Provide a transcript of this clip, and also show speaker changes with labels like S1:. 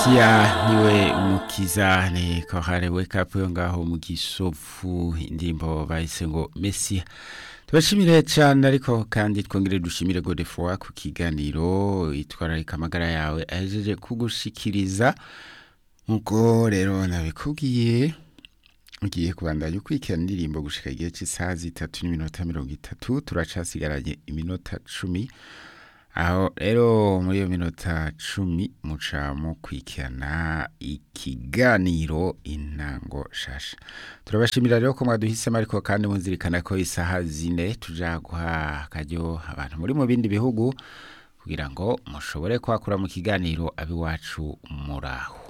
S1: Sia niwe umukiza ni kohare wake up yo ngaho mu gisofu indirimbo bahise ngo Messi tubashimire cyane ariko kandi twongere dushimire Godefroid ku kiganiro itwararika amagara yawe ahejeje kugushikiriza nkuko rero nabikubwiye ugiye kubandanya ukurikirana indirimbo gushika igihe cy'isaha zitatu n'iminota mirongo itatu turacasigaranye iminota cumi aho rero muri iyo minota cumi muca mukurikirana ikiganiro intango shasha turabashimira rero ko mwaduhisemo ariko kandi muzirikana ko isaha zine tuja guha akaryo abantu muri mu bindi bihugu kugira ngo mushobore kwakura mu kiganiro abiwacu muraho